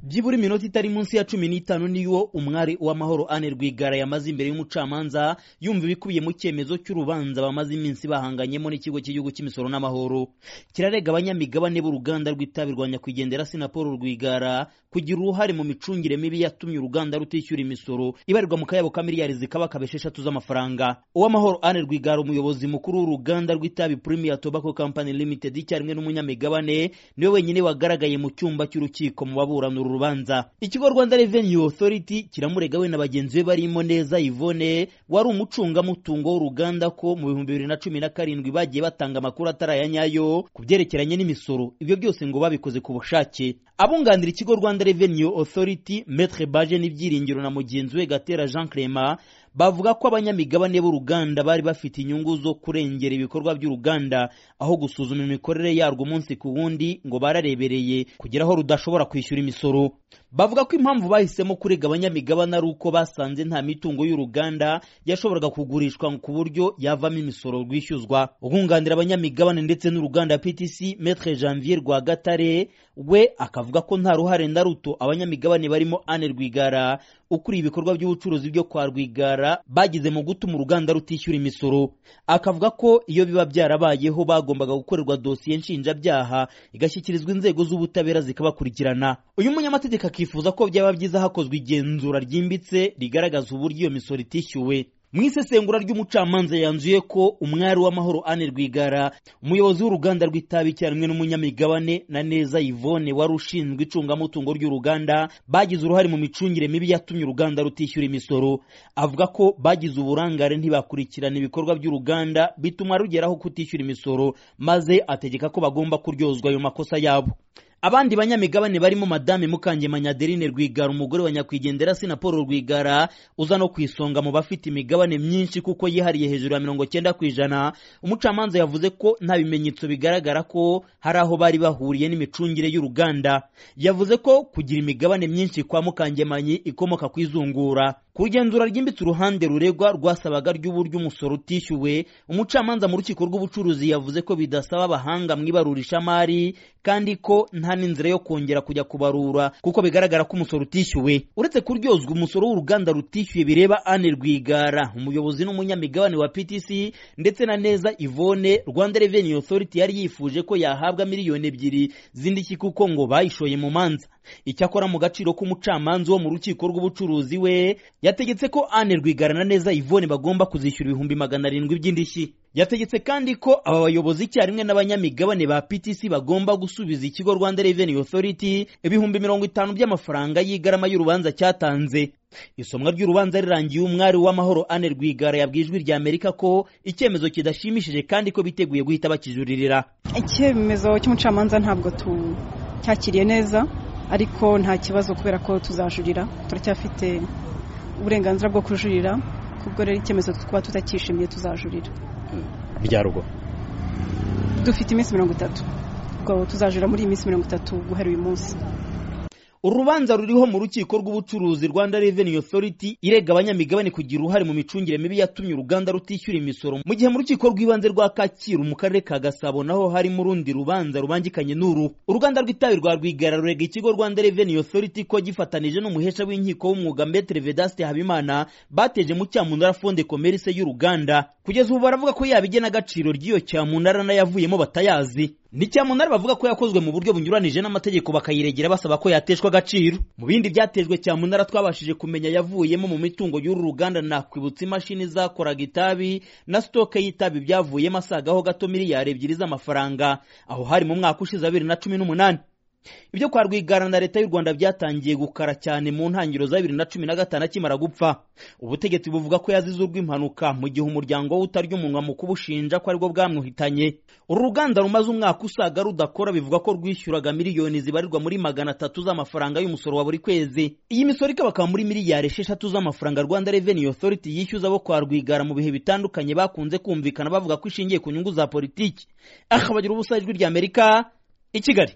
byibura iminota itari munsi ya cumi n'itanu niyo umwari w'amahoro ane rwigara yamaze imbere y'umucamanza yumva ibikubiye mu cyemezo cy'urubanza bamaze iminsi bahanganyemo n'ikigo cy'igihugu cy'imisoro n'amahoro kirarega abanyamigabane b'uruganda rw'itabi rwa nyakwigendera sinapolo rwigara kugira uruhare mu micungire mibi yatumye uruganda rutishyura imisoro ibarirwa mu kayabo ka miliyari zikaba akaba esheshatu z'amafaranga uwamahoro ane rwigara umuyobozi mukuru w'uruganda rw'itabi premier tobacco company limited icyarimwe n'umunyamigabane niwe wenyine wagaragaye mu cyumba cy'urukiko mu baburana uru rubanza ikigo rwanda revenue authority kiramurega we na bagenzi be barimo neza ivone wari umucungamutungo w'uruganda ko mu bihumbi bibiri na cumi na karindwi bagiye batanga amakuru atari aya nyayo ku byerekeranye n'imisoro ibyo byose ngo babikoze ku bushake abunganira ikigo rwanda revenue authority metre baje n'ibyiringiro na mugenzi we gatera jean clement bavuga ko abanyamigabane b'uruganda bari bafite inyungu zo kurengera ibikorwa by'uruganda aho gusuzuma imikorere yarwo umunsi ku wundi ngo bararebereye kugera aho rudashobora kwishyura imisoro bavuga ko impamvu bahisemo kurega abanyamigabane ari uko basanze nta mitungo y'uruganda yashoboraga kugurishwa ku buryo yavamo imisoro rwishyuzwa ubwunganira abanyamigabane ndetse n'uruganda ptc metre janvier rwagatare we akavuga ko nta ruhare na ruto abanyamigabane barimo ane rwigara ukuriye ibikorwa by'ubucuruzi byo kwa rwigara bagize mu gutuma uruganda rutishyura imisoro akavuga ko iyo biba byarabayeho bagombaga gukorerwa dosiye nshinjabyaha igashyikirizwa inzego z'ubutabera zikabakurikirana uyu munyamategeko akifuza ko byaba byiza hakozwe igenzura ryimbitse rigaragaza uburyo iyo misoro itishyuwe mu isesengura ry'umucamanza yanzuye ko umwari w'amahoro ane rwigara umuyobozi w'uruganda rw'itabi icyarimwe n'umunyamigabane na neza yvonne wari ushinzwe icungamutungo ry'uruganda bagize uruhare mu micungire mibi yatumye uruganda rutishyura imisoro avuga ko bagize uburangare ntibakurikirana ibikorwa by'uruganda bituma rugeraho kutishyura imisoro maze ategeka ko bagomba kuryozwa ayo makosa yabo abandi banyamigabane barimo madame mukangemanya adeline rwigara umugore wa nyakwigendera sina paul rwigara uza no ku isonga mu bafite imigabane myinshi kuko yihariye hejuru ya mirongo cyenda ku ijana umucamanza yavuze ko nta bimenyetso bigaragara ko hari aho bari bahuriye n'imicungire y'uruganda yavuze ko kugira imigabane myinshi kwa mukangemanyi ikomoka ku izungura ku igenzura ryimbitse uruhande ruregwa rwasabaga ry'uburyo umusoro utishyuwe umucamanza mu rukiko rw'ubucuruzi yavuze ko bidasaba abahanga mu ibarurishamari kandi ko nta nta n'inzira yo kongera kujya kubarura kuko bigaragara ko umusoro utishyuwe uretse kuryozwa umusoro w'uruganda rutishyuye bireba ane rwigara umuyobozi n'umunyamigabane wa ptc ndetse na neza ivone rwanda revenue authority yari yifuje ko yahabwa miliyoni ebyiri z'indishyi kuko ngo bayishoye mu manza icyakora mu gaciro k'umucamanza wo mu rukiko rw'ubucuruzi we yategetse ko ane rwigara na neza ivone bagomba kuzishyura ibihumbi magana arindwi by'indishyi yategetse kandi ko aba bayobozi icyarimwe n'abanyamigabane ba ptc bagomba gusubiza ikigo rwanda revenue authority ibihumbi mirongo itanu by'amafaranga y'igarama y'urubanza cyatanze isomwa ry'urubanza rirangiye umwari w'amahoro ane rwigara yabwiye ijwi rya amerika ko icyemezo kidashimishije kandi ko biteguye guhita bakijuririra icyemezo cy'umucamanza ntabwo tucyakiriye neza ariko nta kibazo kubera ko tuzajurira turacyafite uburenganzira bwo kujurira kubwo rero icyemezo twaba tutacyishimiye tuzajurira bya rugo dufite iminsi mirongo itatu ubwo tuzajura muri iyi minsi mirongo itatu guhera uyu munsi urubanza ruriho mu rukiko rw'ubucuruzi rwanda revenue authority irega abanyamigabane kugira uruhare mu micungire mibi yatumye uruganda rutishyura imisoro mu gihe mu rukiko rw'ibanze rwa kacyiru mu karere ka gasabo naho harimo urundi rubanza rubangikanye n'uru uruganda rw'itabi rwa rwigara rurega ikigo rwanda revenue authority ko gifatanije n'umuhesha w'inkiko w'umwuga mbetere vedaste habimana bateje mu cyamunara fonde commerce y'uruganda kugeza ubu baravuga ko yaba igena agaciro ry'iyo cyamunara n'ayavuyemo batayazi ni cyamunara bavuga ko yakozwe mu buryo bunyuranije n'amategeko bakayiregera basaba ko yateshwa agaciro mu bindi byatejwe cyamunara twabashije kumenya yavuyemo mu mitungo y'uru ruganda nakwibutsa imashini zakoraga itabi na sitoke y'itabi byavuyemo asagaho gato miliyari ebyiri z'amafaranga aho hari mu mwaka ushize abiri na cumi n'umunani ibyo kwa rwigara na leta y'u rwanda byatangiye gukara cyane mu ntangiriro za bibiri na cumi na gatanu akimara gupfa ubutegetsi buvuga ko yazize urw'impanuka mu gihe umuryango we utarya umunwa mu kubushinja ko aribwo bwamwuhitanye uru ruganda rumaze umwaka usaga rudakora bivuga ko rwishyuraga miliyoni zibarirwa muri magana atatu z'amafaranga y'umusoro wa buri kwezi iyi misoro ikaba akaba muri miliyari esheshatu z'amafaranga rwanda revenue authority yishyuza abo kwa rwigara mu bihe bitandukanye bakunze kumvikana bavuga ko ishingiye ku nyungu za politiki aha bagira ubusa ijwi ry'amerika i kigali